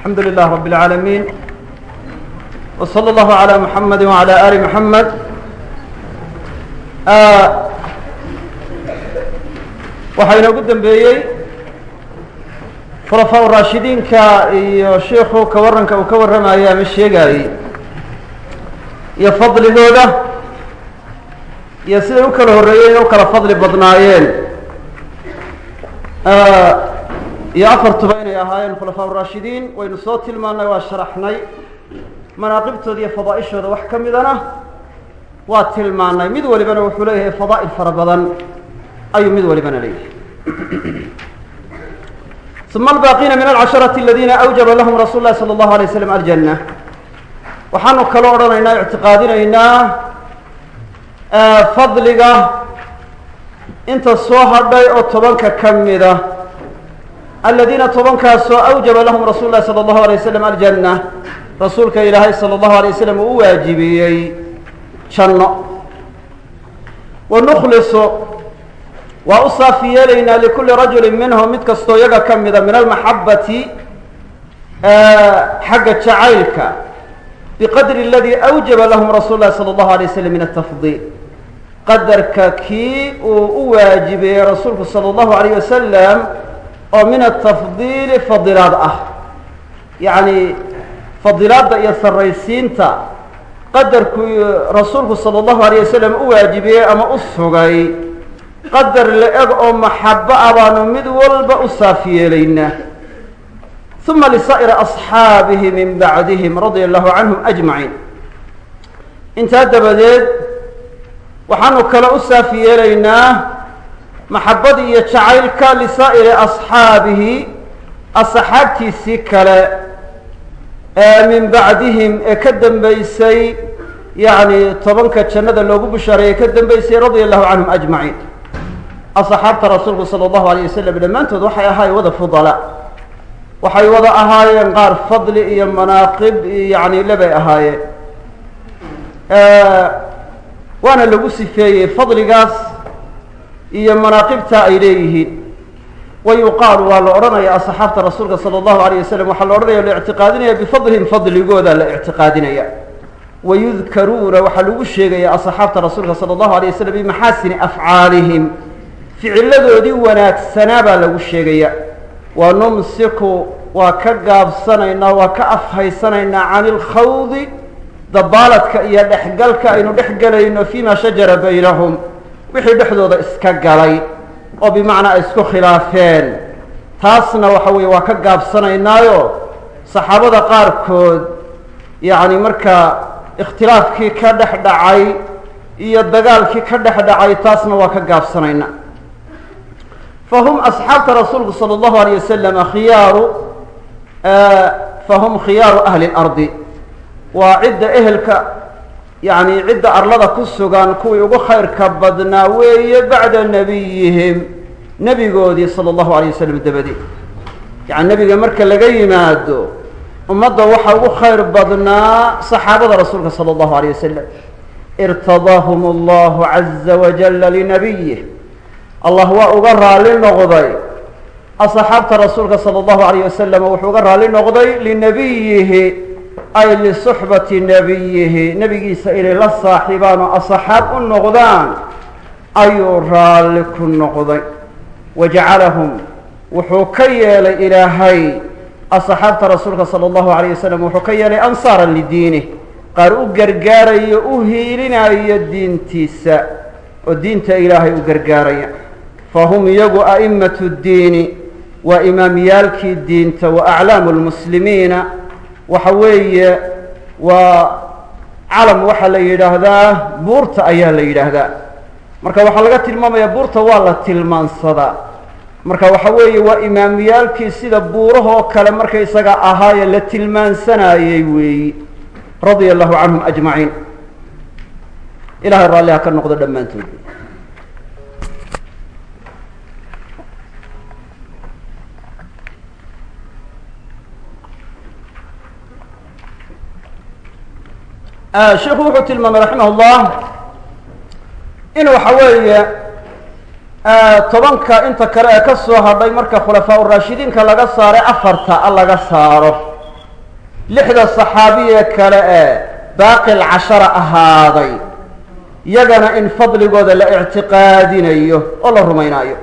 الحمد لله رب العالمين وصلى الله على محمد وعلى آل محمد waxaa inoogu dembeeyey khulafaa raashidiinka iyo shiiku ka waranka uu ka warramayay ama sheegaayey iyo fadligooda iyo siday u kala horreeyeen u kala fadli badnaayeen iyo afartuba inay ahaayeen khulafaa raashidiin waynu soo tilmaannay waa sharaxnay manaaqibtooda iyo fadaa'ishooda wax ka midana waa tilmaanay mid walibana wuxuu leeyahay fadaa'il fara badan ayuu mid walibana leeyahay uma albaaqiina min alcasharati aladiina awjaba lahum rasuul lahi salى اllahu alay slam aljanna waxaanu kalo odhanaynaa ictiqaadinaynaa fadliga inta soo hadhay oo tobanka ka mida aladiina tobankaasoo awjaba lahum rasuul lahi salى اllahu alay waslam aljanna rasuulka ilaahay salى اllahu alay waslam uu u waajibiyey janno wanukhlisu waa u saafi yeelaynaa likulli rajuli minhum mid kastoo iyaga ka mida min almaxabati xagga jacaylka biqadri aladii awjaba lahum rasuul lahi salى اllahu alay waslam min atafdiil qadarka kii uu u waajibeeyey rasuulku salى اllahu alayh wasalam oo min atafdiili fadilaad ah yacni fadilaadda iyo sarraysiinta qadarkuu rasuulku salى اllahu alayh wasalam u waajibiyey ama u sugay qadar la-eg oo maxabo ah baanu mid walba u saaf yeelaynaa uma lisaa'iri asxaabihi min bacdihim radia allahu canhum ajmaciin intaa dabadeed waxaanu kale u saaf yeelaynaa maxabadii iyo jacaylka lisaa'iri asxaabihi asxaabtiisii kale ee min bacdihim ee ka dambeysay yacni tobanka jannada loogu bushaareeyey ka dambeysay radia allahu canhum ajmaciin asxaabta rasuulku sala allahu alayh wasalam dhammaantood waxay ahaayeen wada fudala waxay wada ahaayeen qaar fadli iyo manaaqib yani lebay ahaayeen waana lagu sifeeyey fadligaas iyo manaaqibta ay leeyihiin wa yuqaalu waa la odhanaya asxaabta rasuulka sala allahu alayh wasalam waxaa la odhanaya la ictiqaadinaya bifadlihim fadligooda la ictiqaadinaya wayudkaruuna waxaa lagu sheegaya asxaabta rasuulka sala allahu alay wasalam bimaxaasini afcaalihim ficiladoodii wanaagsanaa baa lagu sheegaya wa numsiku waa ka gaabsanaynaa waa ka afhaysanaynaa cani ilkhawdi dabaaladka iyo dhexgalka aynu dhex gelayno fima shajara baynahum wixii dhexdooda iska galay oo bimacnaa ay isku khilaafeen taasna waxa weeye waa ka gaabsanaynaayo saxaabada qaarkood yacni markaa ikhtilaafkii ka dhex dhacay iyo dagaalkii ka dhex dhacay taasna waa ka gaabsanaynaa fahum asxaabta rasuulku salى اllahu alيyه wasalam khiyaaru fahum khiyaaru ahli اlardi waa cidda ehelka yani cidda arlada ku sugan kuwii ugu khayrka badnaa weeye bacda nebiyihim nebigoodii salى اllahu alيyه wasalam dabadeed yani nebiga marka laga yimaado ummadda waxaa ugu khayr badnaa saxaabada rasuulka salى اllahu alيyه wasalam irtadaahum اllahu caza wajala linabiyih allah waa uga raali noqday asxaabta rasuulka salى اllahu alayh wasalam wuxuu uga raali noqday linabiyihi ay lisuxbati nabiyihi nebigiisa inay la saaxiibaan oo asxaab u noqdaan ayuu raalli ku noqday wajacalahum wuxuu ka yeelay ilaahay asxaabta rasuulka salى اllahu alayh wasalam wuxuu ka yeelay ansaara lidiinih qaar u gargaarayo u hiilinayo diintiisa oo diinta ilaahay u gargaaraya fahum iyagu a'immatu ddiini waa imaamyaalkii diinta wa aclaamu lmuslimiina waxa weeye waa calam waxaa la yidhaahdaa buurta ayaa la yidhaahdaa marka waxaa laga tilmaamaya buurta waa la tilmaansadaa marka waxa weeye waa imaamyaalkii sida buurahoo kale markaysaga ahaaye la tilmaansanayey weeyi radia allahu canhum ajmaciin ilahay raalliha ka noqdo dhammaantood sheikhu wuxuu tilmaamay raximah اllah in waxa weeye tobanka inta kale ee ka soo hadhay marka khulafaa uraashidiinka laga saaray afarta a laga saaro lixda saxaabiye kale ee baaqi lcashara ahaaday yagana in fadligooda la ictiqaadinayo oo la rumaynaayo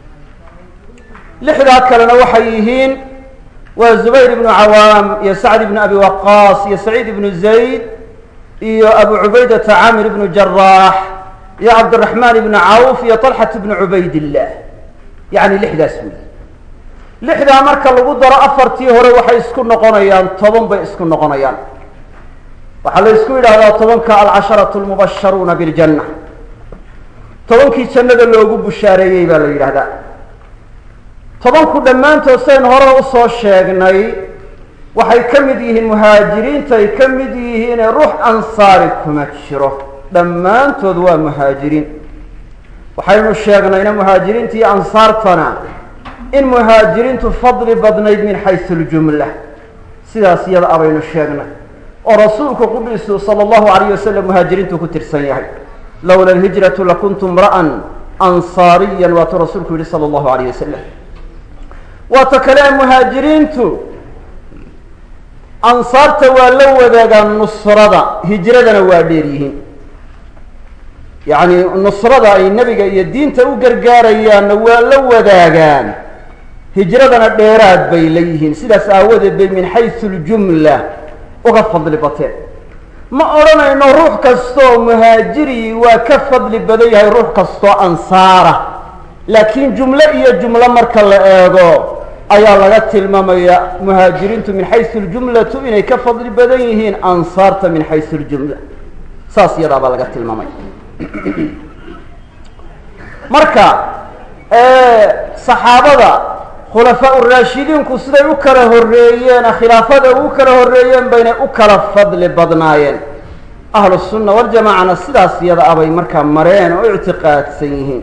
lixdaa kalena waxay yihiin waa zubayr ibnu cawaam iyo sacd ibnu abi waqaas iyo saciid ibnu zayd iyo abu cubaydata caamir ibnu jaraax iyo cabdiraxmaan ibnu cawf iyo talxat ibnu cubaydillah yacni lixdaas wey lixdaa marka lagu daro afartii hore waxay isku noqonayaan toban bay isku noqonayaan waxaa la isku yidhahdaa tobanka alcasharatu lmubasharuuna biljanna tobankii jannada loogu bushaareeyey baa la yidhahdaa tobanku dhammaantood sayn hore usoo sheegnay waxay ka mid yihiin muhaajiriintay ka mid yihiine ruux ansaari kuma jiro dhammaantood waa muhaajiriin waxaynu sheegnayna muhaajiriinta iyo ansaartana in muhaajiriintu fadli badnayd min xaysu ljumla sidaas iyada abaynu sheegnay oo rasuulku qudhiisu sala allahu alayh wasalam muhaajiriintu ku tirsan yahay lowla alhijratu lakuntu mra'an ansaariyan waatuu rasuulku yihi sala allahu alayh wasalam waata kale muhaajiriintu ansaarta waa la wadaagaan nusrada hijradana waa dheer yihiin yacni nusrada ay nebiga iyo diinta u gargaarayaanna waa la wadaagaan hijradana dheeraad bay la yihiin sidaas aawadeed bay min xaysu ljumla uga fadli bateen ma odhanayno ruux kastoo muhaajiri waa ka fadli badan yahay ruux kastoo ansaara laakiin jumlo iyo jumlo marka la eego ayaa laga tilmaamaya muhaajiriintu min xaysu ljumlatu inay ka fadli badan yihiin ansaarta min xaysu ljumla saas iyadaa baa laga tilmaamay marka saxaabada khulafaa uraashidiinku siday u kala horreeyeen khilaafada u kala horreeyeen baynay u kala fadli badnaayeen ahlu sunna waljamaacana sidaas iyada abay markaa mareen oo ictiqaadsan yihiin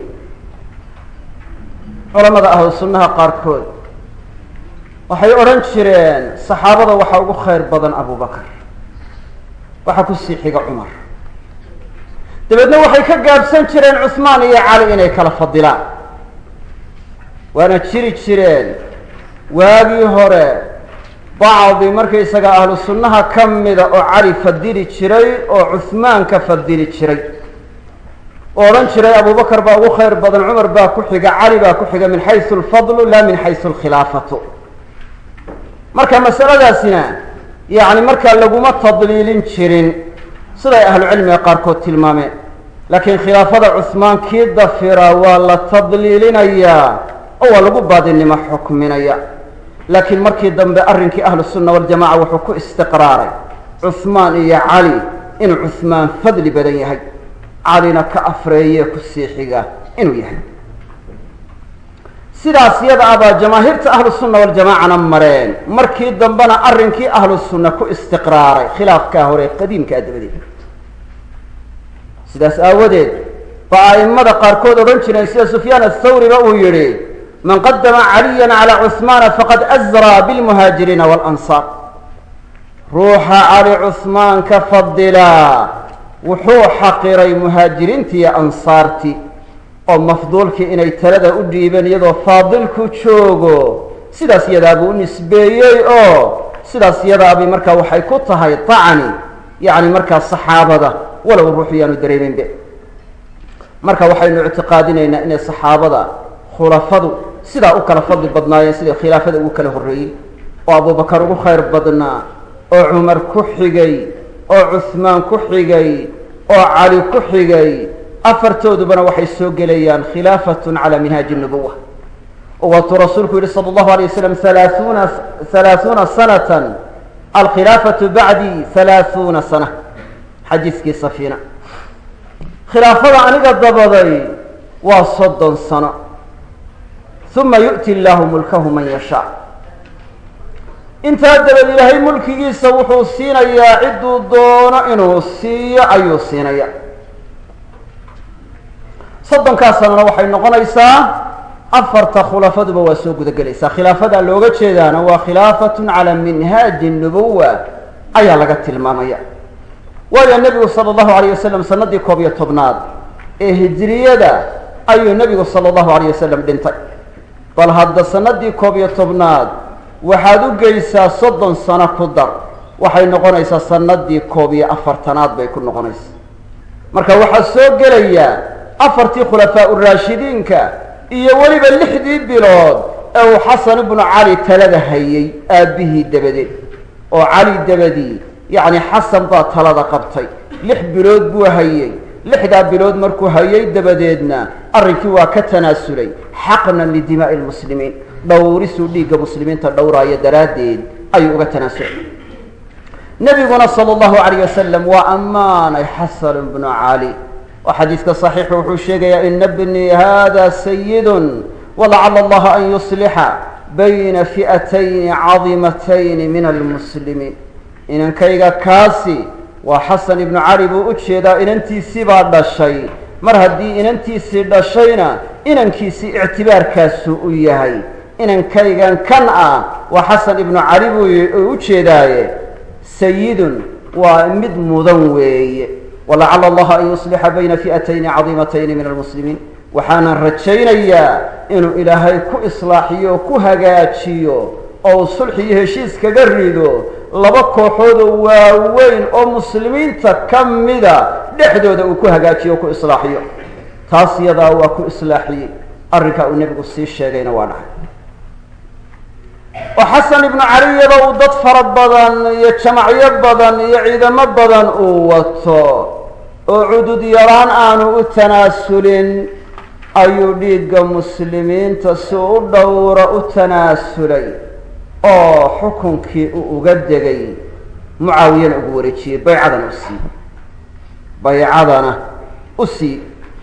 culamada ahlu sunnaha qaarkood waxay odhan jireen saxaabada waxaa ugu khayr badan abubakar waxaa kusii xiga cumar dabeedna waxay ka gaabsan jireen cusmaan iyo cali inay kala fadilaan waana jiri jireen waagii hore bacdi markaysaga ahlu sunnaha ka mida oo cali fadili jiray oo cuhmaan ka fadili jiray oo odhan jiray abubakar baa ugu khayr badan cumar baa ku xiga cali baa ku xiga min xaysu alfadlu la min xaysu alkhilaafatu marka masaladaasina yacni markaa laguma tadliilin jirin siday ahlucilmiga qaarkood tilmaameen laakiin khilaafada cuhmaan kii dafira waa la tadliilinayaa oo waa lagu baadinimo xukminaya laakiin markii dambe arrinkii ahlu sunna waljamaca wuxuu ku istiqraaray cuhmaan iyo cali inuu cuhmaan fadli badan yahay calina ka afreeye ku sii xiga inuu yahay sidaas yada abaa jamaahiirta ahlu sunna waljamaacana mareen markii dambena arrinkii ahlu sunna ku istiqraaray khilaafkaa hore qadiimkaa dabadeed sidaas aawadeed ba a'immada qaarkood odhan jireen sida sufyaan athawriba uu yihi man qadama caliyan calaa cuhmaana faqad azraa bilmuhaajiriina waalansaar ruuxa cali cuhmaan ka fadilaa wuxuu xaqiray muhaajiriintii iyo ansaartii oo mafduulkii inay talada u dhiibeen iyadoo faadilku joogo sidaas yadaabuu u nisbeeyey oo sidaas yadaabay markaa waxay ku tahay tacni yacni markaa saxaabada walow ruuxu yaanu dareeminbe marka waxaynu ictiqaadinaynaa inay saxaabada khulafadu sidaa u kala fadli badnaayeen siday khilaafada ugu kala horreeyey oo abubakar ugu khayr badnaa oo cumar ku xigay oo cuhmaan ku xigay oo cali ku xigay afartoodubana waxay soo gelayaan khilaafatun calaa minhaaji nubuwa oo waatuu rasuulku yihi sala allahu alay wasalam halaahuuna halaahuuna sanatan alkhilaafatu bacdi halaahuuna sana xadiiskii safiina khilaafada aniga dabaday waa soddon sano uma yu'ti illaahu mulkahu man yashaa intaa dabad ilaahay mulkigiisa wuxuu siinayaa cidduu doono inuu siiyo ayuu siinaya soddonkaa sanana waxay noqonaysaa afarta khulafaduba waa soo guda gelaysaa khilaafadaa looga jeedaana waa khilaafatun calaa minhaaji nubuwa ayaa laga tilmaamaya waayo nebigu sala allahu alayh wasalam sanadii koob iyo tobnaad ee hijriyada ayuu nebigu sala allahu alayh wasalam dhintay bal hadda sanadii koob iyo tobnaad waxaad u geysaa soddon sano ku dar waxay noqonaysaa sanadii koob iyo afartanaad bay ku noqonaysaa marka waxaa soo gelaya afartii khulafaa uraashidiinka iyo weliba lixdii bilood ee uu xasan ibnu cali talada hayay aabbihii dabadeed oo cali dabadii yacni xasan baa talada qabtay lix bilood buu hayey lixdaa bilood markuu hayay dabadeedna arrinkii waa ka tanaasulay xaqnan lidimaa'i lmuslimiin dhowrisuu dhiigga muslimiinta dhowraayo daraaddeed ayuu uga tanaasulay nebiguna sala allahu alayh wasalam waa ammaanay xasan ibnu cali oo xadiidka saxiixu wuxuu sheegayaa ina bnii hada sayidun walacala allaha an yuslixa bayna fi'atayni cadimatayni min almuslimiin inankayga kaasi waa xasan ibnu cali buu u jeedaa inantiisii baa dhashay mar haddii inantiisii dhashayna inankiisii ictibaarkaasu u yahay inankaygan kan ah waa xasan ibnu cali buu u jeedaaye sayidun waa mid mudan weeye walacala allaha an yuslixa bayna fi'atayni cadiimatayni min almuslimiin waxaanan rajaynayaa inuu ilaahay ku islaaxiyo o ku hagaajiyo oo uu sulxi iyo heshiis kaga rido laba kooxoodoo waaweyn oo muslimiinta ka mida dhexdooda uu ku hagaajiyo o ku islaaxiyo taas yadaa waa ku islaaxiyey arrinkaa uu nebigu sii sheegayna waa dhacay oo xasan ibnu cali iyadoo uu dad fara badan iyo jamacyo badan iyo ciidamo badan uu wato oo cudud yaraan aanu u tanaasulin ayuu dhiigga muslimiinta si u dhowra u tanaasulay oo xukunkii uu uga degay mucaawiyana ugu wareejiyey baycadana u sii baycadana u sii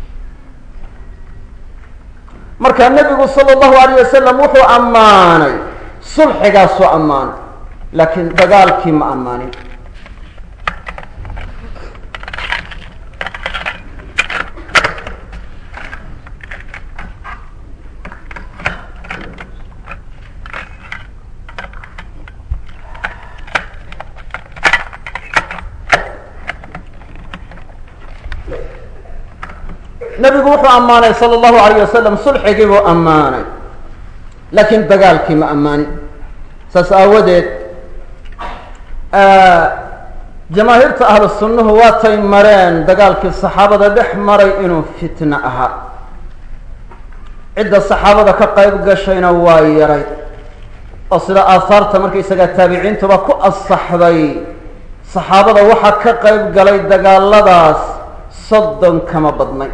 marka nebigu sala allahu alayh wasalam wuxuu ammaanay sulxigaasoo ammaanay laakiin dagaalkii ma ammaanin nebigu wuxuu ammaanay sala allahu alayh wasalam sulxigii buu ammaanay laakiin dagaalkii ma ammaanin saas aawadeed jamaahiirta ahlu sunnuhu waatay mareen dagaalkii saxaabada dhex maray inuu fitno ahaa cidda saxaabada ka qayb gashayna waa yaray oo sida aahaarta markaysagaa taabiciintuba ku asaxday saxaabada waxaa ka qayb galay dagaaladaas soddon kama badnay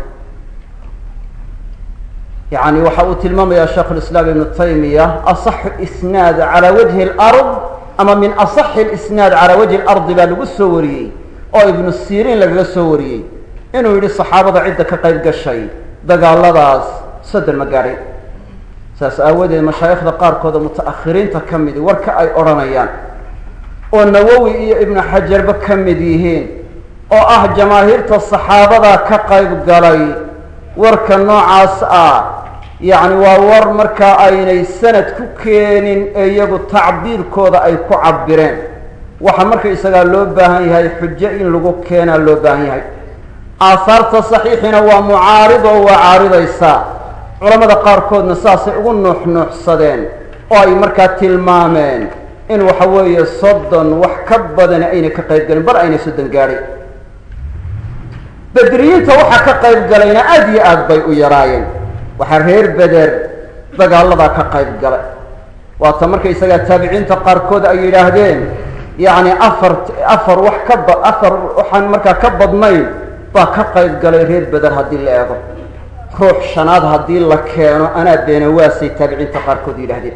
yani waxa uu tilmaamaya sheikh lislaam ibnu taymiya asaxu isnaad calaa wajhi lard ama min asaxi lisnaad calaa wajhi lardi baa lagu soo wariyey oo ibnu siriin lagaga soo wariyey inuu yidhi saxaabada cidda ka qayb gashay dagaaladaas soddon ma gaadhay saas aawadeed mashaayikhda qaarkooda muta'akhiriinta ka midi warka ay odhanayaan oo nawowi iyo ibnu xajarba ka mid yihiin oo ah jamaahiirta saxaabadaa ka qayb galay warka noocaas ah yacni waa war markaa aynay sanad ku keenin ee iyagu tacbiirkooda ay ku cabireen waxa marka isagaa loo baahan yahay xujo in lagu keenaa loo baahan yahay aahaarta saxiixina waa mucaarid oo waa caaridaysaa culamada qaarkoodna saasay ugu nuuxnuuxsadeen oo ay markaa tilmaameen in waxa weeye soddon wax ka badani aynay ka qayb galin bar aynay soddon gaadhay bedriyiinta waxaa ka qayb galayna aada iyo aad bay u yaraayeen waxaa reer beder dagaaladaa ka qayb galay waata markaysagaa taabiciinta qaarkood ay yidhaahdeen yacni afar afar wax ka ba afar waxaan markaa ka badnayn baa ka qayb galay reer beder haddii la eego ruux shanaad haddii la keeno anaa beenawaasay taabiciinta qaarkood yidhaahdeen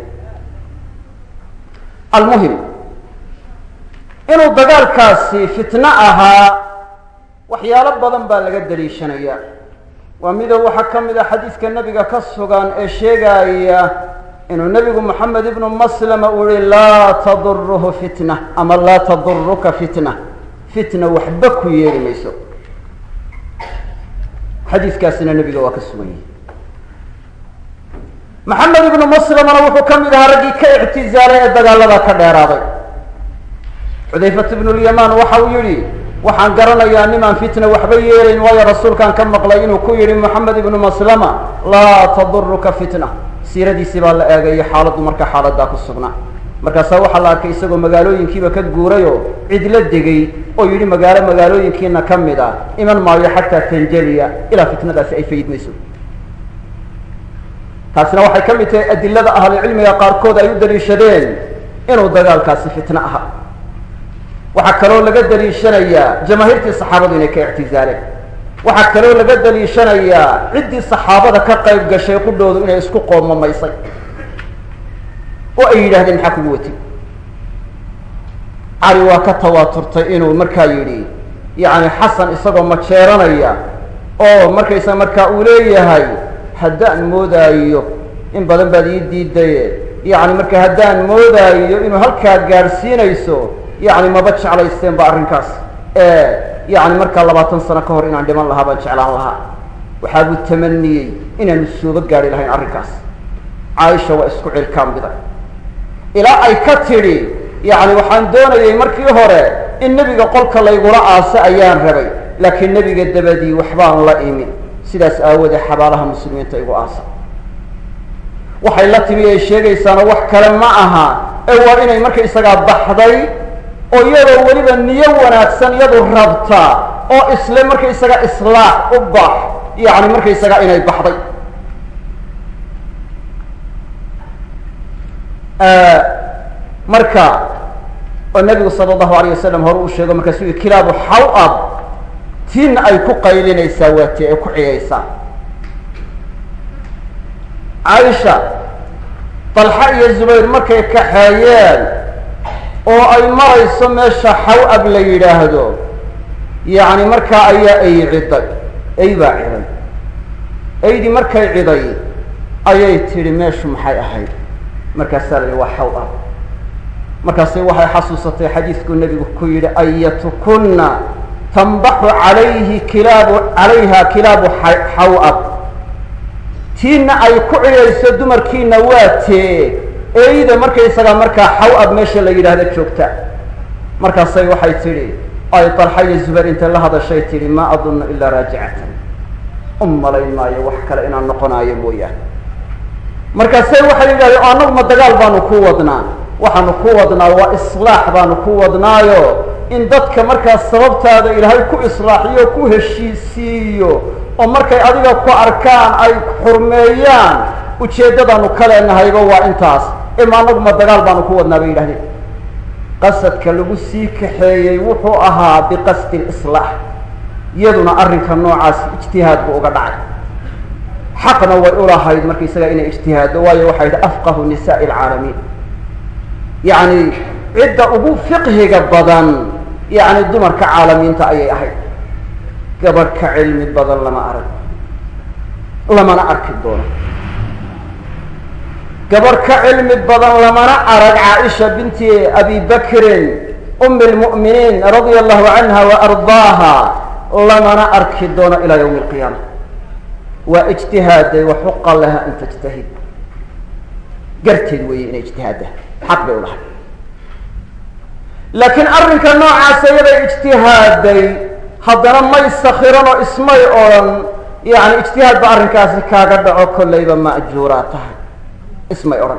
almuhim inuu dagaalkaasi fitno ahaa waxyaalo badan baa laga daliishanayaa waa mido waxaa ka mid a xadiidka nebiga ka sugan ee sheegaya inuu nebigu moxamed ibnu maslama uu yihi laa taduruhu fitna ama laa taduruka fitna fitna waxba ku yeeli mayso xadiiskaasina nebiga waa ka sugan yahay maxamed ibnu maslamana wuxuu ka mid ahaa raggii ka ictizaalay ee dagaalada ka dheeraaday xudayfat ibnu lyamaan waxa uu yihi waxaan garanayaa nimaan fitna waxba yeelayn waayo rasuulkaan ka maqlay inuu ku yihi moxamed ibnu maslama laa taduruka fitna siiradiisii baa la eegayo xaaladdu marka xaaladaa ku sugnaa markaasaa waxaa la arkay isagoo magaalooyinkiiba ka guurayoo cidla degay oo yidhi magaalo magaalooyinkiina ka mid a iman maayo xataa tanjaliya ilaa fitnadaasi ay fayidmayso taasina waxay ka mid tahay adilada ahlucilmiga qaarkood ay u daliishadeen inuu dagaalkaasi fitno aha waxaa kaloo laga daliishanayaa jamaahiirtii saxaabadu inay ka ictizaaleen waxaa kaloo laga daliishanayaa ciddii saxaabada ka qayb gashay qudhoodu inay isku qoomamaysay oo ay yidhahdeen maxaa kugu wati cali waa ka tawaaturtay inuu markaa yidhi yacni xasan isagoo majeeranaya oo markaysa markaa uu leeyahay haddaan moodaayo in badan baad ii diidaye yacni marka haddaan moodaayo inuu halkaa gaadhsiinayso yacni maba jeclaysteen ba arrinkaas ee yacni markaa labaatan sano ka hor inaan dhiman lahaa baan jeclaan lahaa waxaabuu tamaniyey inaanu sooba gaadhi lahayn arrinkaas caaisha waa isku cilkaambiday ilaa ay ka tidhi yacni waxaan doonayay markii hore in nebiga qolka laygula aaso ayaan rabay laakiin nebiga dabadii waxbaan la imi sidaas aawoodee xabaalaha muslimiinta igu aasa waxay la timi ay sheegaysaana wax kale ma aha ee waa inay markaysagaa baxday oo iyadoo weliba niyo wanaagsan iyadu rabta oo isle markaysaga islaax u bax yacni markaysaga inay baxday marka oo nabigu sala allahu alayh wasalam hore uu sheego markaasuu yihi kilaabu xaw-ab tin ay ku qaylinaysaa waa ti ay ku ciyaysaa caaisha dalxa iyo zubayr markay kaxeeyeen oo ay marayso meesha xaw-ab la yidhaahdo yacni markaa ayaa ay ciday ey baa ciday eydii markay ciday ayay tidhi meeshu maxay ahayd markaasaa la yihi waa xaw-ab markaasay waxay xasuusatay xadiidkuu nebigu ku yidhi ayatukunna tanbaxu calayhi kilaabu calayha kilaabu xaw-ab tiina ay ku cidhayso dumarkiina waa tee eyda markaysagaa markaa xaw-ab meesha la yidhaahdo joogta markaasay waxay tidhi ay dalxa iyo zubayr intay la hadashay tidhi maa adunnu ilaa raajicatan u malayn maayo wax kale inaan noqonaayo mooyaane markaasay waxay yidhahdeen o annagu ma dagaal baanu ku wadnaa waxaanu ku wadnaa waa islaax baanu ku wadnaayo in dadka markaas sababtaada ilaahay ku islaaxiyo ku heshiisiiyo oo markay adiga ku arkaan ay xurmeeyaan ujeeddadaanu ka leenahayba waa intaas ima anagu ma dagaal baanu ku wadnaa bay yidhahdeen qasadka lagu sii kaxeeyey wuxuu ahaa biqasdi lislaax iyaduna arrinka noocaas ijtihaad buu uga dhacay xaqna way ulahayd markaysaga inay ijtihaaddo waayo waxay yidhi afqahu nisaai alcaalamiin yacni cidda ugu fiqhiga badan yacni dumarka caalamiinta ayay ahayd gabadh ka cilmi badan lama arag lamana arki doono gabadh ka cilmi badan lamana arag caaisha binti abi bakrin umi lmu'miniin radia allahu canha wa ardaaha lamana arki doono ilaa yawmi alqiyaama waa ijtihaaday wa xuqa laha an tajtahid garteed weeye inay ijtihaadda xaq bay u lahay laakiin arrinka noocaasa iyaday ijtihaaday haddana may sakiran oo ismay odhan yani ijtihaad ba arrinkaasi kaaga dhaco kollayba ma'juuraa tahay ismay odhan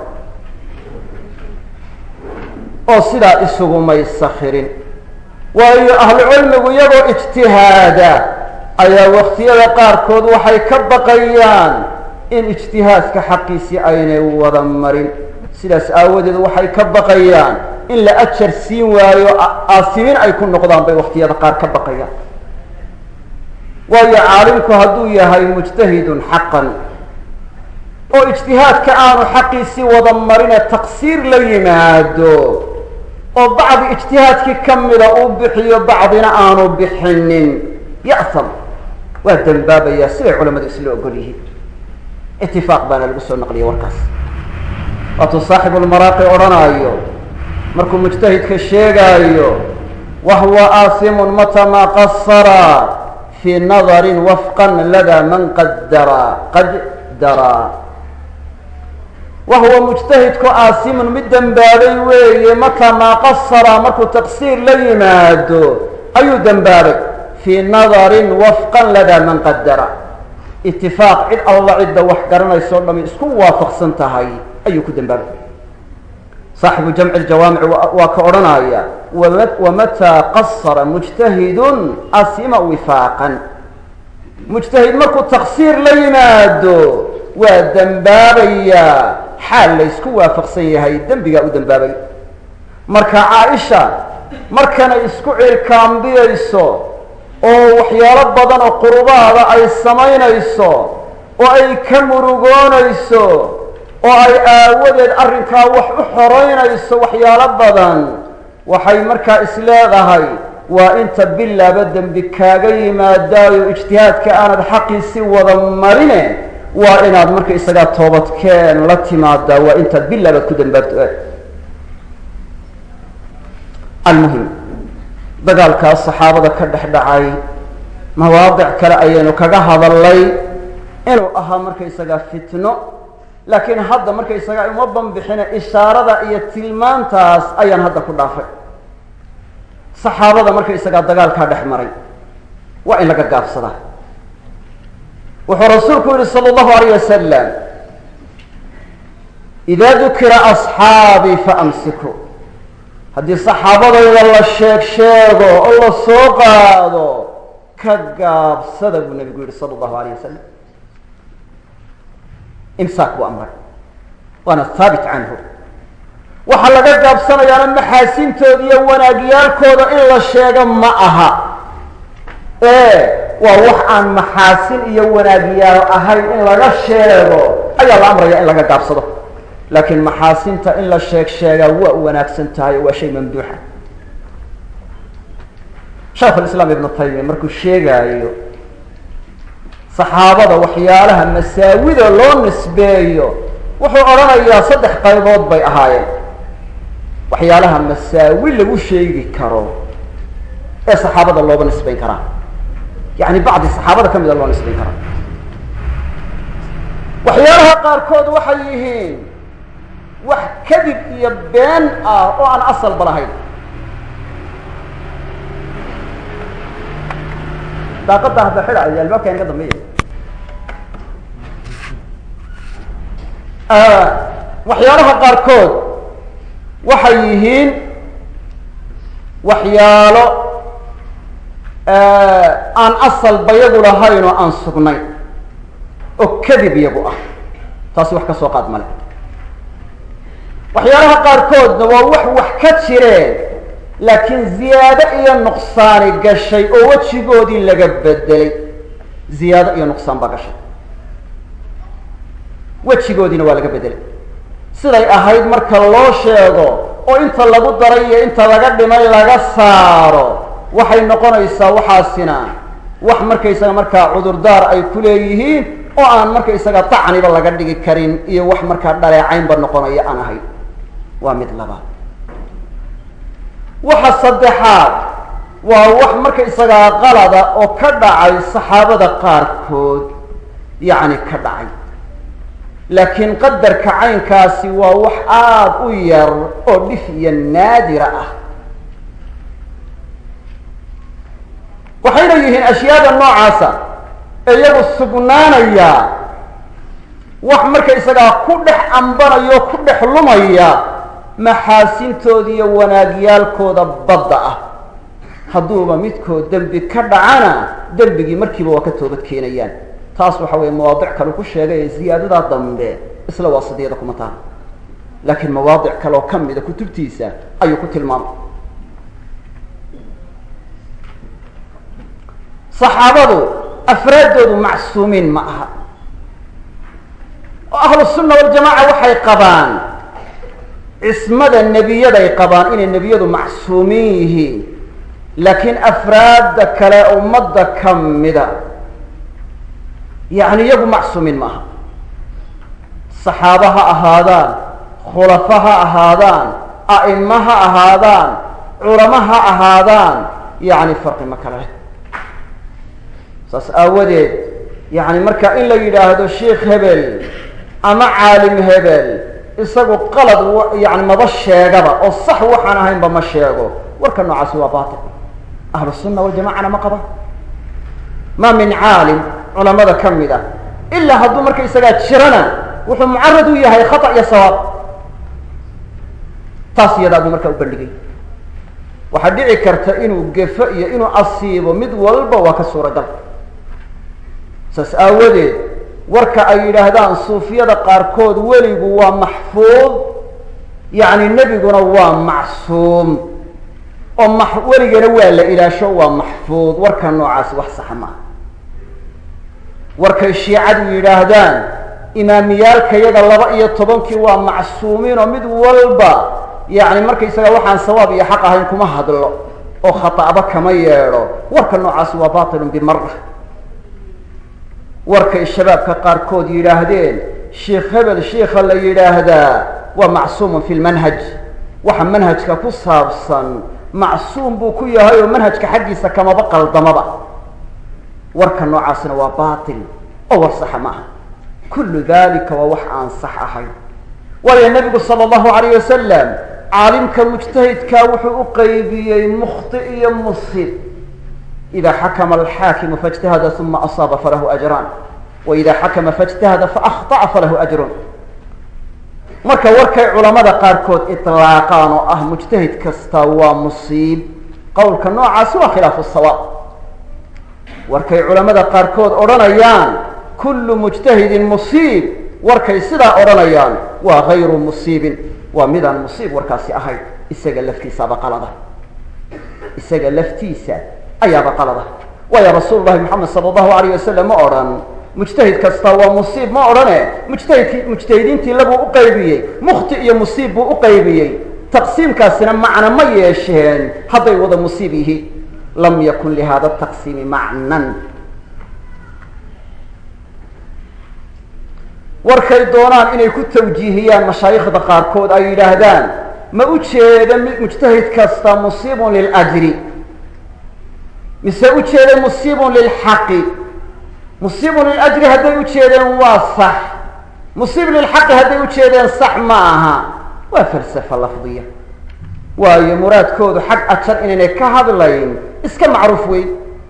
oo sidaa isugumay sakirin waayo ahlu cilmigu iyagoo ijtihaada ayaa waktiyada qaarkood waxay ka baqayaan in ijtihaadka xaqiisii aynay wada marin sidaas aawadeed waxay ka baqayaan in la ajar siin waayo aasimin ay ku noqdaan bay waktiyada qaar ka baqayaan waayo caalimku hadduu yahay mujtahidun xaqan oo ijtihaadka aanu xaqiisii wada marine taqsiir la yimaado oo bacdi ijtihaadkii ka mida uu bixiyo bacdina aanu bixinin ya'tam waa dembaabayaa siday culamadu isla ogol yihiin itifaaq baana lagu soo naqliyay warkaas waatuu saaxibulmaraaqi odhanaayo markuu mujtahidka sheegaayo wahuwa aasimun mata maa qasara fii nadarin wafqan lada man qadara qadara wahuwa mujtahidku aasimun mid dembaabay weeye mata maa qasara markuu taqsiir la yimaado ayuu dembaabay fii nadarin wafqan lada man qadara itifaaq cid alla cidda wax garanayso o dhami isku waafaqsan tahay ayuu ku dembaabay saaxibu jamci ljawaamic waa ka odhanaya wamataa qasara mujtahidun asima wifaaqan mujtahid markuu taqsiir la yimaado waa dembaabayaa xaal laysku waafaqsan yahay dembigaa u dembaabay marka caaisha markanay isku cirkaambiyayso oo waxyaalo badan oo qurubaada ay samaynayso oo ay ka murugoonayso oo ay aawadeed arrinkaa wax u xoreynayso waxyaalo badan waxay markaa isleedahay waa inta bilaaba dembi kaaga yimaadaayo ijtihaadka aanad xaqiisi wada marine waa inaad marka isagaa toobadkeen la timaadaa waa intaad bilaabaad ku dambaabto almuhim dagaalkaas saxaabada ka dhex dhacay mawaadic kale ayaynu kaga hadalnay inuu ahaa markaysagaa fitno laakiin hadda markaysagaa uma banbixine ishaarada iyo tilmaantaas ayaan hadda ku dhaafay saxaabada markaysagaa dagaalkaa dhex maray waa in laga gaabsadaa wuxuu rasuulku yihi salى اllahu alayh wasalam ida dukira asxaabii faamsiku haddii saxaabadayda la sheeg sheego oo la soo qaado ka gaabsada buu nabigu yihi salى اllahu alayh wasalam imsaak buu amray waana haabit canhu waxaa laga gaabsanayaana maxaasintooda iyo wanaagyaalkooda in la sheego ma aha ee waa wax aan maxaasin iyo wanaagyaal ahayn in laga sheego ayaa la amraya in laga gaabsado laakiin maxaasinta in la sheeg sheegaa waa wanaagsan tahay oo waa shay mamduuxa shaikh lislaam ibnu taymiya markuu sheegaayo saxaabada waxyaalaha masaawida loo nisbeeyo wuxuu odhanayaa saddex qaybood bay ahaayeen waxyaalaha masaawi lagu sheegi karo ee saxaabada looba nisbayn karaa yani bacdi saxaabada ka mida loo nisbayn karaa waxyaalaha qaarkood waxay yihiin wax kadib iyo been ah oo aan asalba lahayn daaqada hadda xidhayo albaabkan ka dambeeya waxyaalaha qaarkood waxay yihiin waxyaalo aan asalba yagu lahayn oo aan sugnayn oo kadib iyagu ah taasi wax ka soo qaad male waxyaalaha qaarkoodna waa wax wax ka jireen laakiin ziyaado iyo nuqsaani gashay oo wejigoodii laga bedelay ziyaado iyo nuqsaan baa gashay wejigoodiina waa laga bedelay siday ahayd marka loo sheego oo inta lagu daray iyo inta laga dhimay laga saaro waxay noqonaysaa waxaasina wax markaysaga markaa cudurdaar ay ku leeyihiin oo aan markaysaga tacniba laga dhigi karin iyo wax markaa dhaleecaynba noqonaya aan ahayn waa mid labaad waxa saddexaad waa wax markaysagaa qalada oo ka dhacay saxaabada qaarkood yacni ka dhacay laakiin qadarka caynkaasi waa wax aada u yar oo dhif iyo naadira ah waxayna yihiin ashyaada noocaasa ee iyagu sugnaanaya wax markaysagaa ku dhex ambanaya oo ku dhex lumaya maxaasintooda iyo wanaagyaalkooda badda ah hadduuba midkood dembi ka dhacana dembigii markiiba waa ka toobad keenayaan taas waxa weeye mawaadic kale ku sheegay ee ziyaadadaa dambe isla waasidiyada kuma taha laakiin mawaadic kale oo ka mida kutubtiisa ayuu ku tilmaamay saxaabadu afraaddoodu macsuumiin ma aha oo ahlu sunna waljamaca waxay qabaan cismada nebiyaday qabaan inay nebiyadu macsuumiin yihiin laakiin afraadda kale ummadda ka mida yacni iyagu macsuumiin ma aha saxaaba ha ahaadaan khulafa ha ahaadaan a'imo ha ahaadaan culamo ha ahaadaan yacni farqi ma kale leh saas aawadeed yacni marka in la yidhaahdo sheikh hebel ama caalim hebel isagu qalad yani maba sheegaba oo sax waxaan ahaynba ma sheego warka noocaasi waa batil ahlu sunna waljamacana ma qaba ma min caalim culamada ka mid ah ilaa hadduu marka isagaa jirana wuxuu mucarad u yahay khata iyo sawaab taas iyadaa buu markaa u bandhigay waxaa dhici karta inuu gefo iyo inuu asiibo mid walba waa ka suuragal saas aawadeed warka ay yidhaahdaan suufiyada qaarkood weligu waa maxfuud yacni nebiguna waa macsuum oo ma weligana waa la ilaasho waa maxfuud warka noocaasi wax saxa maaha warkay shiicadu yidhaahdaan imaamiyaalka yaga laba iyo tobankii waa macsuumiin oo mid walba yacni markaysaga waxaan sawaab iyo xaq ahayn kuma hadlo oo khata'ba kama yeedho warka noocaasi waa batilun bimara warkay shabaabka qaarkood yidhaahdeen sheikh hebel shiikha la yidhaahdaa waa macsuumun fi lmanhaj waxa manhajka ku saabsan macsuum buu ku yahay oo manhajka xaggiisa kamaba qaldamaba warka noocaasina waa batil oo war saxa ma aha kullu dalika waa wax aan sax ahayn waayo nebigu sala allahu alayh wasalam caalimka mujtahidkaa wuxuu u qeybiyey mukhti iyo musib ida xakma alxaakimu faاجtahada uma asaaba falahu ajraan waida xakama faاجtahada faakطأa falahu ajrun marka warkay culamada qaarkood iطlaaqaan oo ah mujtahid kasta waa musiib qowlka noocaasi waa khilaafu sawaab warkay culamada qaarkood odhanayaan kulu mujtahidin musiib warkay sidaa odhanayaan waa gayru musiibin waa midaan musiib warkaasi ahayn isaga laftiisaaba qalada isaga laftiisa ayaaba qalada waayo rasuul lahi moxamed sala allahu alayh wasalam ma odhan mujtahid kasta waa musiib ma odhane mujtahidkii mujtahidiintii labuu u qaybiyey mukhti iyo musiib buu u qaybiyey taqsiimkaasina macna ma yeesheen hadday wada musiib yihiin lam yakun lihada taqsiimi macnan warkay doonaan inay ku tawjiihiyaan mashaayikhda qaarkood ay yidhaahdaan ma u jeeda mujtahid kasta musiibun liljri mise u jeeda musiibun lilxaqi musiibun liljri hadday u jeedeen waa sax musiib lilxaqi hadday u jeedeen sax ma aha waa falsafa lafdiya waayo muraadkoodu xag ajar inaynay ka hadlayn iska macruuf weyn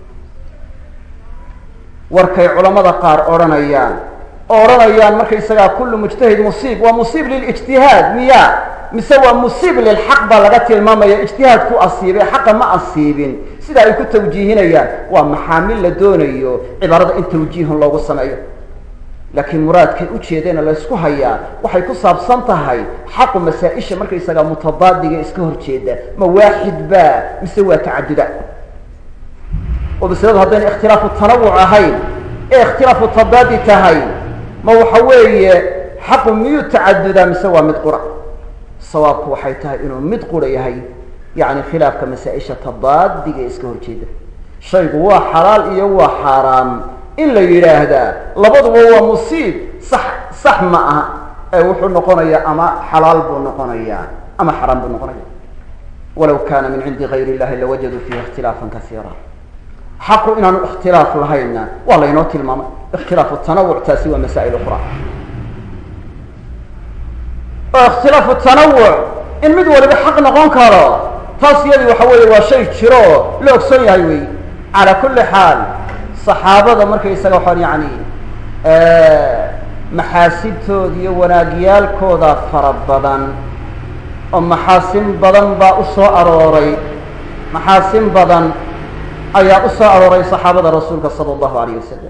warkay culamada qaar odhanayaan oo odhanayaan markaysagaa kullu mujtahid musiib waa musiib lilijtihaad miya mise waa musiib lilxaq baa laga tilmaamaya ijtihaad ku asiibay xaqa ma asiibin sida ay ku tawjiihinayaan waa maxaamil la doonayo cibaarada in tawjiihun loogu sameeyo laakiin muraadkay ujeedeena laysku hayaa waxay ku saabsan tahay xaqu masaa-isha markaysagaa mutadaadiga iska horjeeda ma waaxid ba mise waa tacaduda oo masaladu haddayna ikhtilaafu tanawuc ahayn ee ikhtilaafu tadaadi tahay ma waxa weeye xaqu miyuu tacadudaa mise waa mid qura sawaabku waxay tahay inuu mid qura yahay yani khilaafka masaa-isha tadaadiga ee iska horjeeda shaygu waa xalaal iyo waa xaaraam in la yidhaahdaa labaduba waa musiib sax sax ma aha ee wuxuu noqonayaa ama xalaal buu noqonayaa ama xaraam buu noqonaya walaw kana min cindi gayr illahi lawajaduu fiihi ikhtilaafan kasiira xaqu inaanu ikhtilaaf lahayna waa laynoo tilmaamay ikhtilaafu tanawuc taasi waa masaa'il ukhra oo ikhtilaafu tanawuc in mid waliba xaq noqon karo taas iyadii waxa weeye waa shay jiro oo la ogsoon yahay wey calaa kulli xaal saxaabada markaysaga waxaan yani maxaasintooda iyo wanaagyaalkooda fara badan oo maxaasin badan baa u soo arooray maxaasin badan ayaa u soo arooray saxaabada rasuulka sala allahu alayh wasalam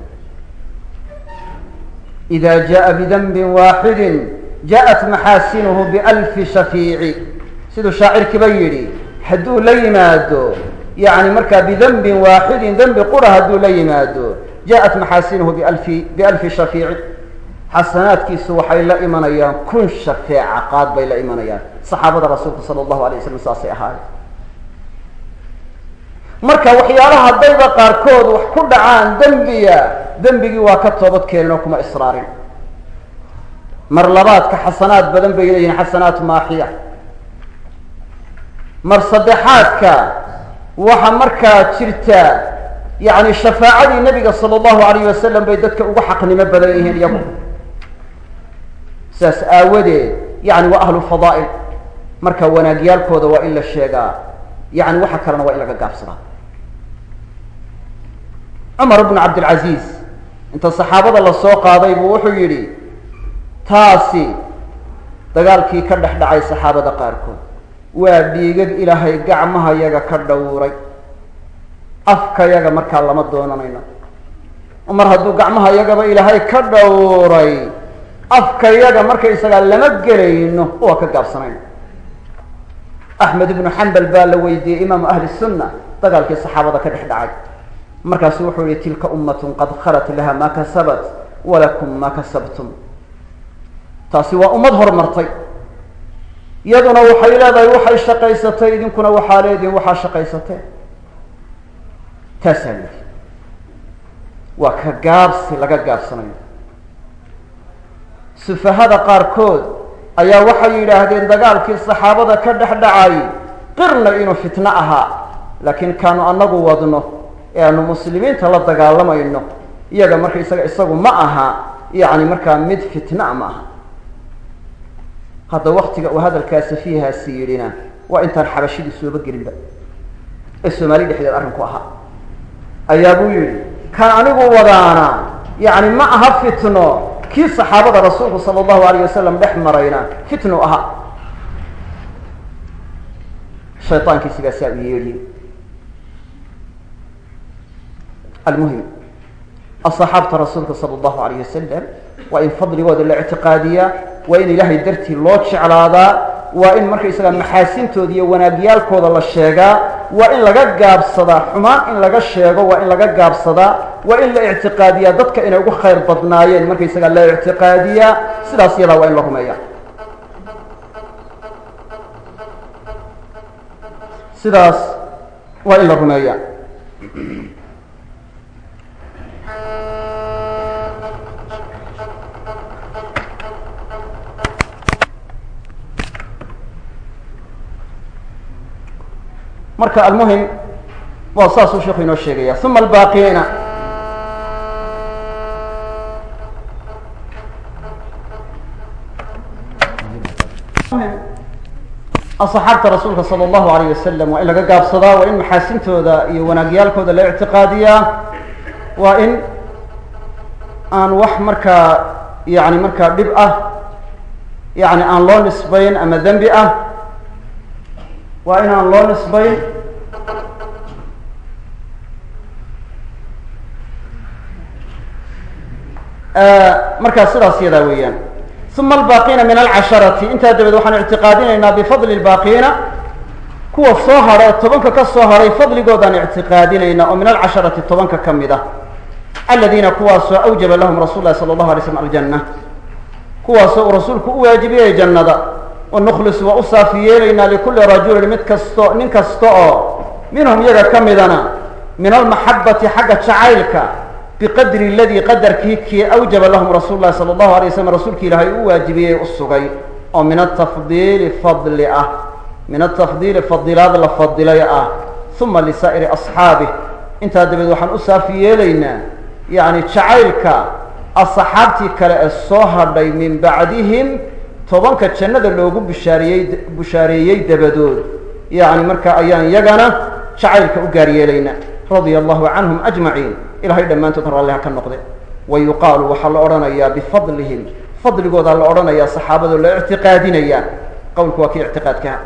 ida jaءa bidanbi waaxidi jaءat maxaasinuhu bialfi shafiici siduu shaacirkiiba yidhi hadduu la yimaado yani markaa bidanbin waaxidin dembi qura hadduu la yimaado jaءat maxaasinuhu bialfi bialfi shafiici xasanaadkiisu waxay la imanayaan kun shafeeca qaad bay la imanayaan saxaabada rasuulka sala allahu alay waslam saasay ahaayeen marka waxyaalaha haddayba qaarkood wax ku dhacaan dembiya dembigii waa ka toobad keenin oo kuma israarin mar labaadka xasanaad badan bay leeyihin xasanaat maaxiya mar saddexaadka waxa markaa jirta yani shafaacadii nabiga sala allahu alayh wasalam bay dadka uga xaqnimo badan yihiin iyagu saas aawadeed yani waa ahlu fadaa'il marka wanaagyaalkooda waa in la sheegaa yani waxa kalena waa in laga gaabsadaa cumar bnu cabdilcaziiz inta saxaabada lasoo qaaday buu wuxuu yidhi taasi dagaalkii ka dhex dhacay saxaabada qaarkood waa dhiigag ilaahay gacmaha yaga ka dhowray afka yaga markaa lama doonanayno mar hadduu gacmaha yagaba ilaahay ka dhowray afka yaga markaysagaa lama gelayno waa ka gaabsanayno axmed ibnu xambal baa la weydiiyey imaamu ahli sunna dagaalkii saxaabada ka dhex dhacay markaasu wuxuu yihi tilka ummatun qad khalat laha ma kasabat walakum ma kasabtum taasi waa ummad horumartay iyaduna waxay leedahay waxay shaqaysatay idinkuna waxaa leedihin waxaa shaqaysateen taasaa leedi waa ka gaabsi laga gaabsanayo sufahada qaarkood ayaa waxay yidhaahdeen dagaalkii saxaabada ka dhex dhacay qirna inuu fitno ahaa laakiin kaanu anagu wadno ee aanu muslimiinta la dagaalamayno iyaga marka isaga isagu ma aha yacni markaa mid fitna ma aha hadda waktiga uu hadalkaa safiihaasi yidhina waa intaan xabashidii sooba gelinba ee soomaali dhexdeed arrinku ahaa ayaa buu yidhi kan anigu wadaana yacni ma aha fitno kii saxaabada rasuulku sala allahu alayh wasalam dhex marayna fitnu ahaa shayaankii sidaasaa u yeedhiyey almuhim asaxaabta rasuulka sala allahu alayh wasalam waa in fadligooda la ictiqaadiyaa waa in ilaahay dartii loo jeclaadaa waa in markaysaga maxaasintooda iyo wanaagyaalkooda la sheegaa waa in laga gaabsadaa xumaan in laga sheego waa in laga gaabsadaa waa in la ictiqaadiyaa dadka inay ugu khayr badnaayeen markaysaga la ictiqaadiyaa sidaas yadaa waa in la rumeeya sidaas waa in la rumeeya marka almuhim waa saasuu sheekhu inoo sheegaya uma albaaqiina asaxaabta rasuulka sala allahu alayh wasalam waa in laga gaabsadaa waa in maxaasintooda iyo wanaagyaalkooda la ictiqaadiyaa waa in aan wax markaa yani markaa dhib ah yani aan loo nisbayn ama dembi ah waa in aan loo nisbayn markaa sidaas yadaa weeyaan uma albaaqiina min alcasharati intaa dabeed waxaan ictiqaadinaynaa bifadli lbaaqiina kuwa soo hadha tobanka ka soo hadhay fadligoodaan ictiqaadinaynaa oo min alcasharati tobanka ka mid ah aladiina kuwaasoo awjaba lahum rasul lahi sala allahu alay slam aljanna kuwaasoo uu rasuulku u waajibiyey jannada wanukhlis waa u saafi yeelaynaa likulli rajulin mid kasto nin kasta oo minhum iyaga ka midana min almaxabati xagga jacaylka biqadri aladii qadarkii kii awjaba lahum rasuulu lahi sala allahu alay waslam rasuulki ilaahay u waajibiyey u sugay oo min atafdiili fadli ah min atafdiili fadilaad la fadilay ah uma lisaa'iri asxaabih intaa dabeed waxaan u saafi yeelaynaa yacni jacaylka asxaabtii kale ee soo hadhay min bacdihim tobanka jannada loogu bishaariyey bushaareeyey dabadood yacni marka ayaan yagana jacaylka u gaar yeelaynaa radia allahu canhum ajmaciin ilahay dhammaantood raalliha ka noqde wa yuqaalu waxaa la odhanayaa bifadlihim fadligoodaa la odhanayaa saxaabadoo la ictiqaadinayaa qowlku waa kii ictiqaadkaha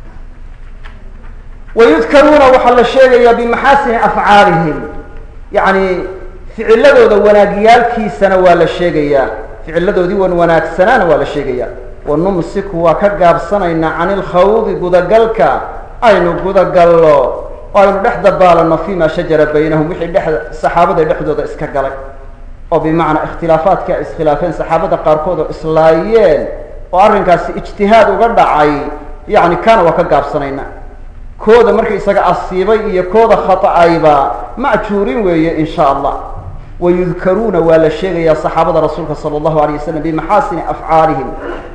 wa yudkaruuna waxaa la sheegayaa bimaxaasini afcaalihim yacni ficiladooda wanaagyaalkiisana waa la sheegayaa ficiladoodii wan wanaagsanaana waa la sheegayaa wa numsiku waa ka gaabsanaynaa cani ilkhawdi gudagalka aynu gudagallo oo aynu dhex dabaalano fima shajara baynahum wixii dhex saxaabada dhexdooda iska galay oo bimacnaa ikhtilaafaadka ay iskhilaafeen saxaabada qaarkood oo islaayeen oo arrinkaasi ijtihaad uga dhacay yacni kaana waa ka gaabsanaynaa kooda marka isaga asiibay iyo kooda khata'ayba ma'juurin weeye in sha allah wayudkaruuna waa la sheegayaa saxaabada rasuulka sala allahu alayh wasalam bimaxaasini afcaalihim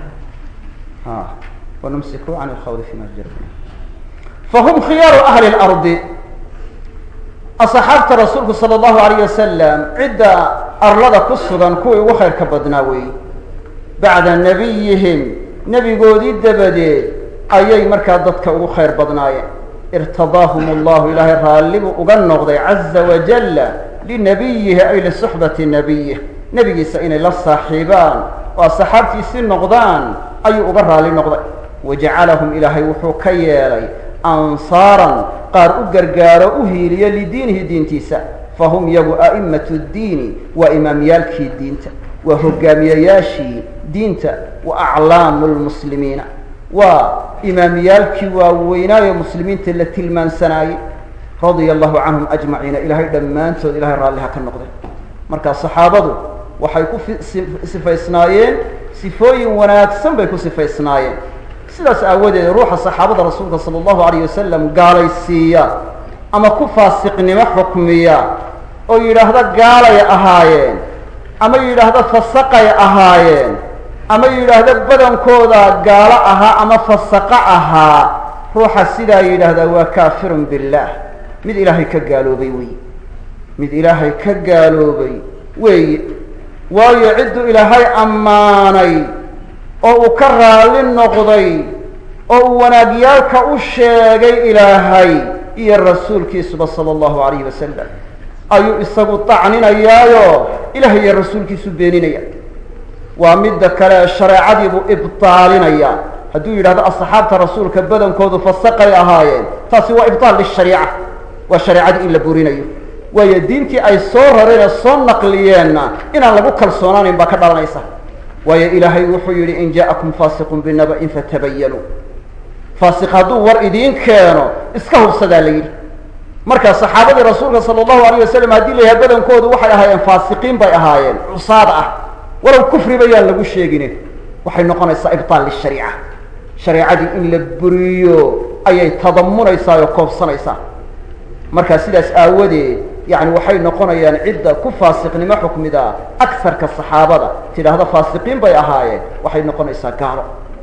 wanumsiku can lkhawdi fima shajara baynahum fahum khiyaaru ahli اlardi asxaabta rasuulku sala allahu alayh wasalam cidda arlada ku sugan kuwii ugu khayrka badnaa weeye bacda nabiyihim nebigoodii dabadeed ayay markaa dadka ugu khayr badnaayeen irtadaahum allahu ilaahay raallibuu uga noqday caza wajalla linabiyihi ay lisuxbati nabiyih nebigiisa inay la saaxiibaan oo asxaabtiisii noqdaan ayuu uga raali noqday wajacalahum ilaahay wuxuu ka yeelay ansaaran qaar u gargaaro u hiiliyo lidiinihi diintiisa fahum yagu a'imatu ddiini waa imaamyaalkii diinta waa hogaamiyayaashii diinta wa aclaamu lmuslimiina waa imaamiyaalkii waaweynaayo muslimiinta la tilmaansanaayey radia allahu canhum ajmaciina ilaahay dhammaantood ilahay raalliha ka noqday marka saxaabadu waxay ku sifaysnaayeen sifooyin wanaagsan bay ku sifaysnaayeen sidaas aawadeed ruuxa saxaabada rasuulka sala allahu alayh wasalam gaalaysiiya ama ku faasiqnimo xukmiya oo yidhaahda gaalay ahaayeen ama yidhaahda fasaqay ahaayeen ama yidhaahda badankooda gaalo ahaa ama fasaqo ahaa ruuxa sidaa yidhaahdaa waa kaafirun billaah mid ilaahay ka gaaloobay wey mid ilaahay ka gaaloobay weeye waayo cidduu ilaahay ammaanay oo uu ka raalli noqday oo uu wanaagyaalka u sheegay ilaahay iyo rasuulkiisuba sala allahu alayhi wasalam ayuu isagu tacninayaayo ilahay iyo rasuulkiisu beeninaya waa midda kale shareecadiibuu ibtaalinaya hadduu yidhahdo asxaabta rasuulka badankoodu fasaqay ahaayeen taasi waa ibtaal lishariica waa shareecadii in la burinayo waayo diintii ay soo rareen ee soo naqliyeenna inaan lagu kalsoonaanayn baa ka dhalanaysa waayo ilaahay wuxuu yidhi in ja'akum faasiqun binaba'in fatabayanuu faasiq hadduu war idiin keeno iska hubsadaa la yidhi marka saxaabadii rasuulka sala allahu alayh wasalam haddii la yahay badankoodu waxay ahaayeen faasiqiin bay ahaayeen cusaad ah walow kufri bayaan lagu sheegine waxay noqonaysaa ibtaal lishariica shareecadii in la buriyo ayay tadamunaysaa oo koobsanaysaa marka sidaas aawadeed yani waxay noqonayaan cidda ku faasiqnimo xukmida akarka saxaabada tidhaahda faasiqiin bay ahaayeen waxay noqonaysaa gaalo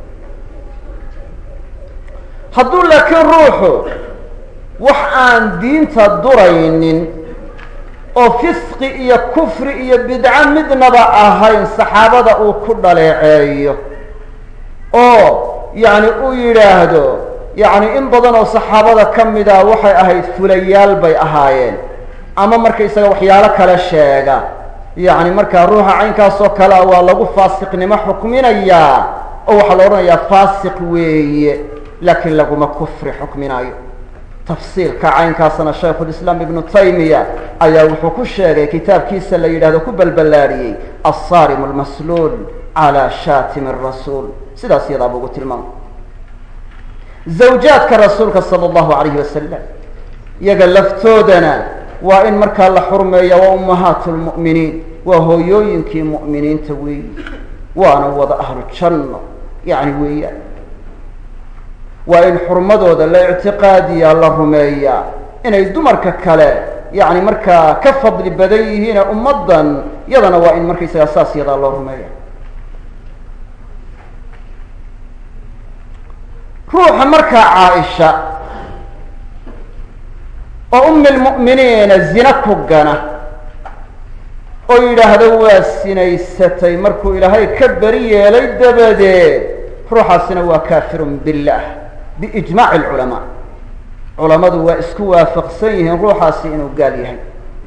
hadduu laakiin ruuxu wax aan diinta duraynin oo fisqi iyo kufri iyo bidco midnaba ahayn saxaabada uu ku dhaleeceeyo oo yacni uu yidhaahdo yacni in badan oo saxaabada ka mid a waxay ahayd fulayaal bay ahaayeen ama markaysaga waxyaalo kale sheega yacni markaa ruuxa caynkaasoo kalea waa lagu faasiqnimo xukminayaa oo waxaa la odhanayaa faasiq weeye laakiin laguma kufri xukminayo tafsiilka caynkaasna shaykhulislaam ibnu taymiya ayaa wuxuu ku sheegay kitaabkiisa la yidhahdo ku balballaadhiyey assarim almasluul calaa shaatimi rasuul sidaas iyadaaba ugu tilmaamay zawjaadka rasuulka sala allahu alayhi wasalam iyaga laftoodana waa in markaa la xurmeeya waa ummahaatu lmu'miniin waa hooyooyinkii mu'miniinta weeyi waana wada ahlu janno yacni weeyaan waa in xurmadooda la ictiqaadiyaa la rumeeyaa inay dumarka kale yacni markaa ka fadli badan yihiine ummaddan yadana waa in markaysagaa saas yadaa loo rumeeya ruuxa markaa caaisha oo ummi lmu'miniina zina ku gana oo yidhaahdo waa sinaysatay markuu ilaahay ka beri yeelay dabadeed ruuxaasina waa kaafirun billaah biijmaaci alculamaa culammadu waa isku waafaqsan yihiin ruuxaasi inuu gaal yahay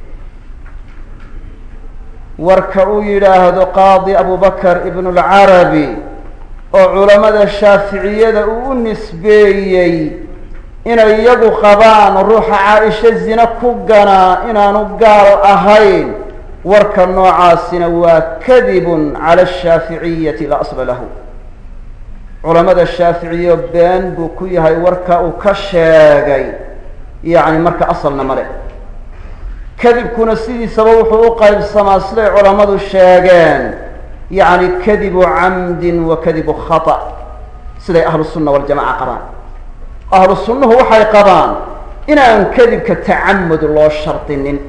warka uu yidhaahdo qaadi abubakar ibnu lcarabi oo culammada shaaficiyada uu u nisbeeyey inay iyagu qabaan ruuxa caaisha zina ku ganaa inaanu gaal ahayn warka noocaasina waa kadibun cala ashaaficiyati la asla lahu culamada shaaficiyo been buu ku yahay warka uu ka sheegay yacni marka asalna male kadibkuna sidiisaba wuxuu u qaybsamaa siday culammadu sheegeen yacni kadibu camdin wa kadibu khata siday ahlu sunna waljamaca qabaan ahlu sunnuhu waxay qabaan inaan kadibka tacamud loo shardinin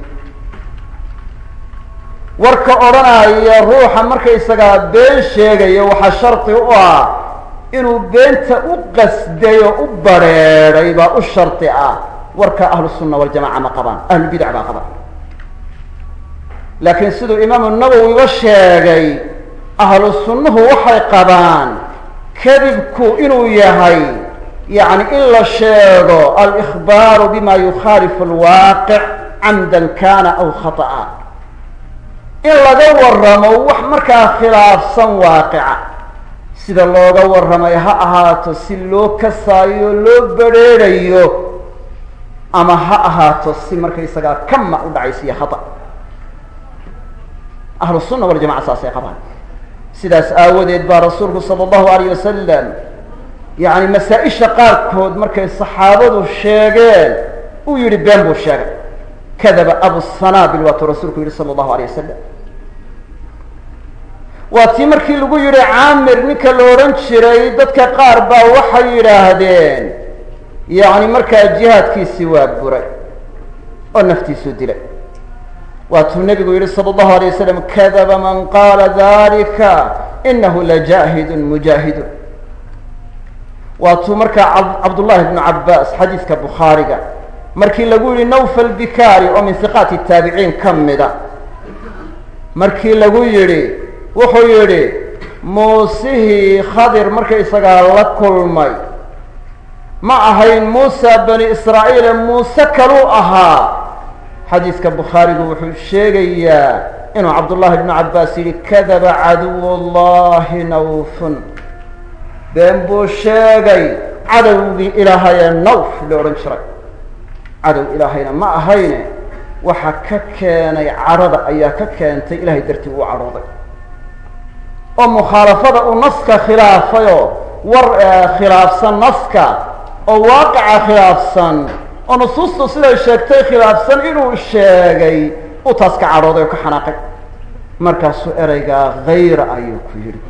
warka odhanaya ruuxa markaysagaa been sheegayo waxaa shardi u ah inuu beenta u qasday oo u badrheedhay baa u shardi ah warka ahlu sunna waljamaca ma qabaan ahlubidac baa qabaan laakiin siduu imaamu nawowiba sheegay ahlu sunnuhu waxay qabaan kadibku inuu yahay yacni in la sheego alikhbaaru bima yukhaalifu alwaaqic camdan kana aw khata'a in laga waramo wax markaa khilaafsan waaqica sida looga warramay ha ahaato si loo kasaayo loo bedrheerayo ama ha ahaato si markaysagaa kama u dhacaysiyo khata ahlu sunna waljamaca saasay qabaan sidaas aawadeed baa rasuulku sala allahu alayh wasalam yacni masaa-isha qaarkood markay saxaabadu sheegeen uu yihi been buu sheegay kadaba abu sanaabil waatuu rasuulku yihi sala allahu alayh wasalam waa tii markii lagu yihi caamir ninka la odhan jiray dadka qaar baa waxay yidhaahdeen yacni markaa jihaadkiisii waa buray oo naftiisuu dilay waatuu nebigu yihi salى اllahu alay wasalam kadaba man qaala dalika inahu lajaahidun mujaahidun waatuu markaa cabdullahi bnu cabaas xadiiska bukhaariga markii lagu yihi nawfal bikari oo min hiqaati taabiciin ka mida markii lagu yihi wuxuu yihi muusihii khadir markaysagaa la kulmay ma ahayn muusa bani israa'iile muuse kaluu ahaa xadiiska bukhaarigu wuxuu sheegayaa inuu cabdullahi bnu cabaas yihi kadaba caduw llahi nawfun been buu sheegay cadowgii ilaahayee nawf la odhan jiray cadow ilaahayna ma ahayne waxa ka keenay cadhada ayaa ka keentay ilahay dartii uu cadhooday oo mukhaalafada uu naska khilaafayoo war khilaafsan naska oo waaqica khilaafsan oo nusuustu siday sheegtay khilaafsan inuu sheegay uu taas ka cadhooday oo ka xanaaqay markaasuu ereygaa hayra ayuu ku yidhi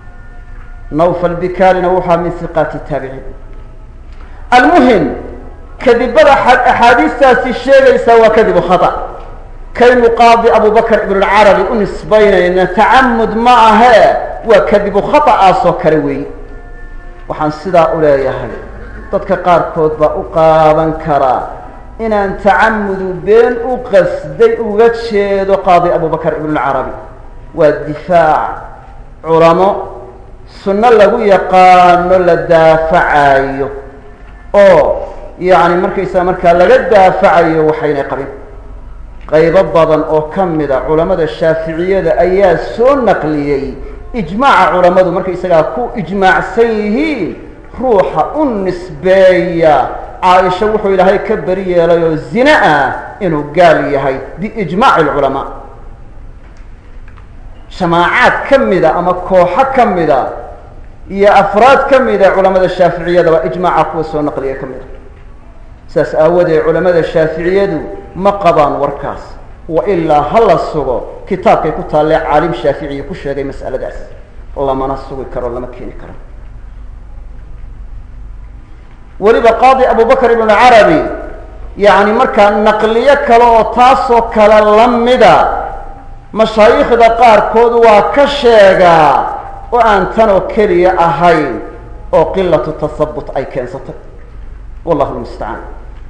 nawfal bikalina wuxua min hiqaati taabiciin almuhim kadibada axaadiistaasi sheegaysaa waa kadibu khata kaynu qaadi abubakr ibnulcarabi u nisbaynayna tacamud ma ahee waa kadibu khatacaasoo kale weeye waxaan sidaa u leeyahay dadka qaarkood baa u qaadan karaa inaan tacamudu been u qasday uga jeedo qaadi abubakr ibnulcarabi waa difaac culamo sunno lagu yaqaano la daafacayo oo yacni markaysaa markaa laga daafacayo waxaynay qabin qaybo badan oo ka mida culamada shaaficiyada ayaa soo naqliyey ijmaaca culammadu markaysagaa ku ijmaacsan yihiin ruuxa u nisbeeya caaisha wuxuu ilaahay ka beri yeelay oo zine ah inuu gaal yahay biijmaaci lculamaa jamaacaad ka mida ama kooxo ka mida iyo afraad ka mida culamada shaaficiyadaba ijmaaca kuwa soo naqliya ka mida saas aawadeed culamada shaaficiyadu ma qabaan warkaas wa ilaa ha la sugo kitaabkay ku taallee caalim shaaficiya ku sheegay mas'aladaas lamana sugi karo lama keeni karo weliba qaadi abubakr ibn carabi yacni markaa naqliyo kale oo taasoo kale la mida mashaayikhda qaarkood waa ka sheegaa oo aan tanoo keliya ahayn oo qilatu tasabut ay keensatay wallahu lmustacaan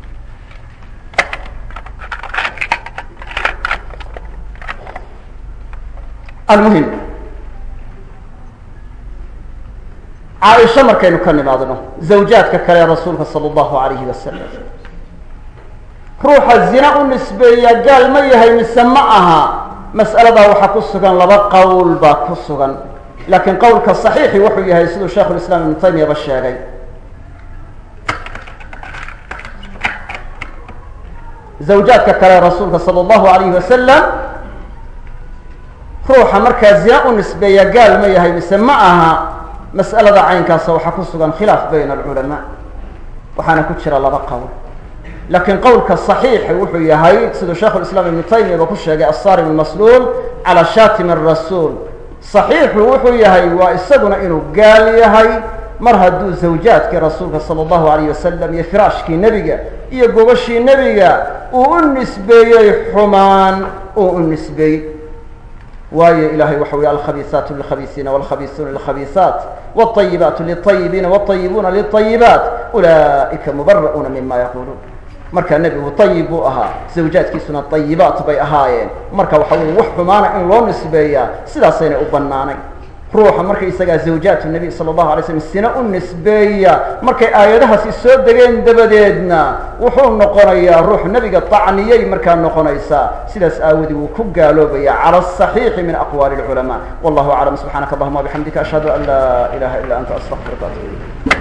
almuhim caaisha markaynu ka nimaadno zawjaadka kale rasuulka sala allahu alayhi wasalam ruuxa zina u nisbeeya gaal ma yahay mise ma aha mas'aladaa waxaa ku sugan laba qowl baa ku sugan laakiin qowlka saxiixi wuxuu yahay siduu sheikhu lislaam ibnu taymiyaba sheegay zawjaadka kale rasuulka sala allahu alayhi wasalam ruuxa markaa zina u nisbeeya gaal ma yahay mise ma aha mas'alada caynkaasa waxaa ku sugan khilaaf bayna alculamaa waxaana ku jira laba qowl laakiin qowlka saxiixi wuxuu yahay siduu sheikhu lislaam ibnu taymiyaba ku sheegay assarim almasluul calaa shatim arasuul saxiixu wuxuu yahay waa isaguna inuu gaal yahay mar hadduu zawjaadkii rasuulka sala allahu alayh wasalam iyo firaashkii nebiga iyo gobashii nebiga uu u nisbeeyey xumaan uu u nisbeeyey waayo ilahay waxa uhi alkhabiisaatu lilkhabiisiina walkhabiisuuna lilkhabiisaat wاطayibaatu liلطayibiina wاطayibuuna liلطayibaat ulaئika mubara'uuna mima yaquluun marka nebigu ayib buu ahaa zawjaadkiisuna ayibaat bay ahaayeen marka waxa weye wax xumaana in loo nisbeeyaa sidaasaynay u banaanayn ruuxa markaysagaa zawjaatu nabiy sala allahu alay slam sina u nisbeeya markay aayadahaasi soo degeen dabadeedna wuxuu noqonayaa ruux nebiga tacniyay markaa noqonaysaa sidaas aawadi wuu ku gaaloobaya cala asaxiixi min aqwaali lculamaa wallahu aclam subxaanaka allahuma wabixamdika ashhadu an laa ilaha illa anta astaqfiruka atubu ilayk